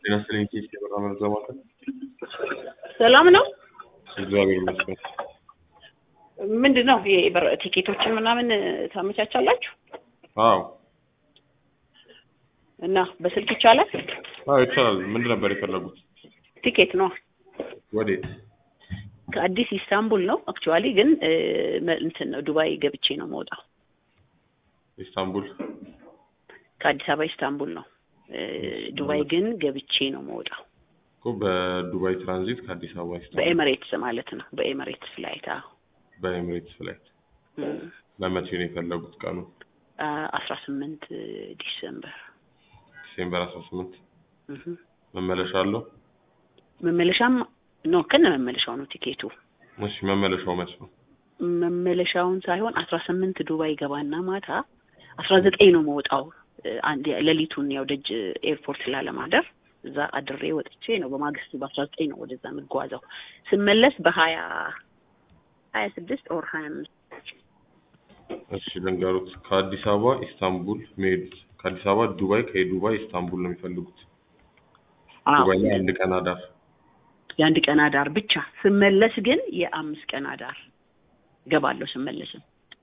ጤና ይስጥልኝ ኬስ የበራ መረጃ ማዕከል። ሰላም ነው። እግዚአብሔር ይመስገን። ምንድን ነው ይሄ በር- ቲኬቶችን ምናምን ታመቻቻላችሁ አዎ እና በስልክ ይቻላል? አዎ ይቻላል። ምንድን ነበር የፈለጉት? ቲኬት ነው ወዴት? ከአዲስ ኢስታንቡል ነው አክቹዋሊ፣ ግን እ፣ መ- እንትን ነው ዱባይ ገብቼ ነው መውጣው። ኢስታንቡል። ከአዲስ አበባ ኢስታንቡል ነው እ፣ ዱባይ ግን ገብቼ ነው መውጣው። እኮ በዱባይ ትራንዚት ከአዲስ አበባ ኢስታንቡል በኤምሬትስ ማለት ነው። በኤምሬትስ ፍላይት አዎ። በኤምሬትስ ፍላይት እም፣ ለመቼ ነው የፈለጉት? ቀኑ አ- አስራ ስምንት ዲሰምበር ዲሴምበር አስራ ስምንት እህ። መመለሻ አለው? መመለሻም ነው ከነ መመለሻው ነው ቲኬቱ። እሺ መመለሻው መች ነው? መመለሻውን ሳይሆን አስራ ስምንት ዱባይ ገባና ማታ አስራ ዘጠኝ ነው መውጣው። አንድ ሌሊቱን ያው ደጅ ኤርፖርት ላለማደር እዛ አድሬ ወጥቼ ነው በማግስቱ በአስራ ዘጠኝ ነው ወደዛ የምጓዘው። ስመለስ በሀያ ሀያ ስድስት ኦር ሀያ አምስት እሺ ልንገሩት። ከአዲስ አበባ ኢስታንቡል መሄዱት ከአዲስ አበባ ዱባይ፣ ከዱባይ ኢስታንቡል ነው የሚፈልጉት። ዱባይ ላይ አንድ ቀን አዳር። የአንድ ቀን አዳር ብቻ። ስመለስ ግን የአምስት ቀን አዳር ገባለሁ። ስመለስም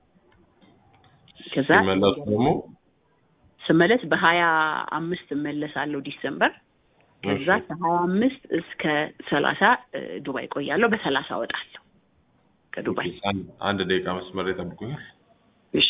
ከዛ ሲመለሱ ደግሞ ስመለስ በሀያ አምስት እመለሳለሁ ዲሰምበር። ከዛ እሺ፣ ከሀያ አምስት እስከ ሰላሳ ዱባይ ቆያለሁ። በሰላሳ እወጣለሁ ከዱባይ። አንድ አንድ ደቂቃ መስመር ላይ ጠብቁኛል። እሺ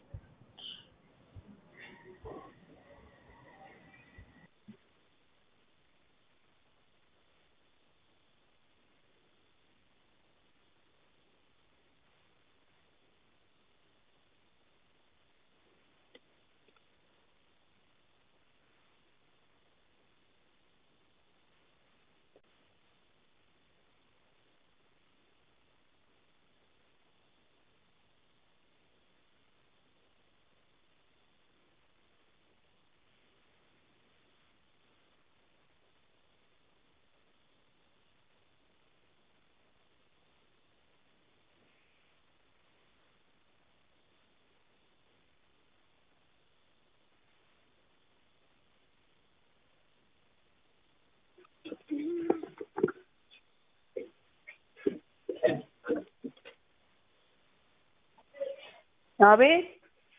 አቤት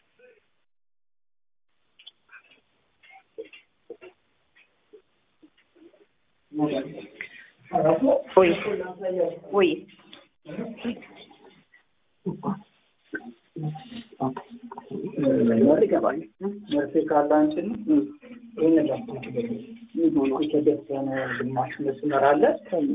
ወይ ወይ መርፌ ካለ አንቺን ይህን የተደፈነ ግማሽ መስመር አለ።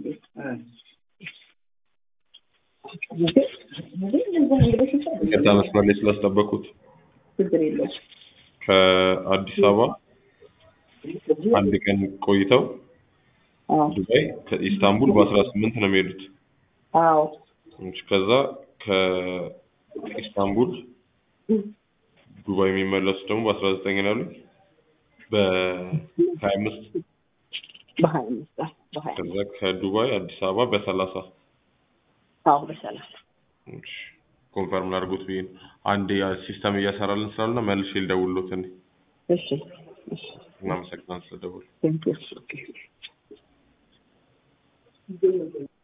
ከዛ መስመር ላይ ስላስጠበቁት ችግር የለውም። ከአዲስ አበባ አንድ ቀን ቆይተው አዎ ዱባይ ከኢስታንቡል በአስራ ስምንት ነው የሚሄዱት። አዎ እሺ፣ ከዛ ከኢስታንቡል ዱባይ የሚመለሱ ደግሞ በአስራ ዘጠኝ ነው ያሉኝ በሀያ አምስት በሀያ አምስት አዎ በሀያ ከዛ ከዱባይ አዲስ አበባ በሰላሳ አዎ በሰላሳ እሺ፣ ኮንፈርም ላድርጎት ብዬ ነው። አንድ ሲስተም እያሰራልን ስላልሆነ መልሼ ልደውልሎት እኔ እሺ እሺ እናመሰግናለን ስለደወሉ። ቴንክ ዩ